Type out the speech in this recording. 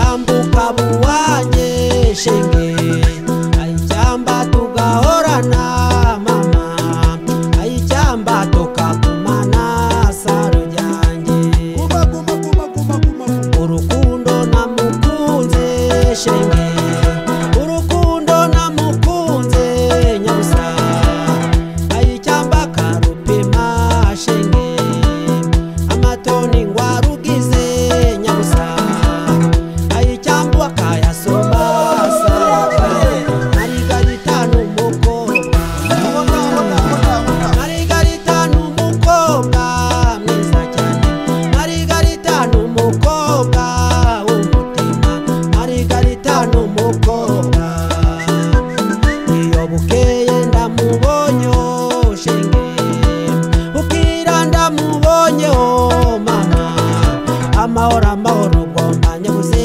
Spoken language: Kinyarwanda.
umugabo wanjye shenge ayishyamba tugahorana mama ayishyamba tukagumana saro ryanjye urukundo namukunze shenge urukundo namukunze nyabusa ayishyamba karupima shenge amatoni ngwarugize nyabusa ayishyamba kayasoma saro arigarita n'umukobwa Margarita ni umukobwa mwiza cyane Margarita ni umukobwa w'umutima Margarita ni umukobwa iyo bukeye ndamubonyeho shenge bukira ndamubonyeho mama amahoro amahoro ugomba nyabuze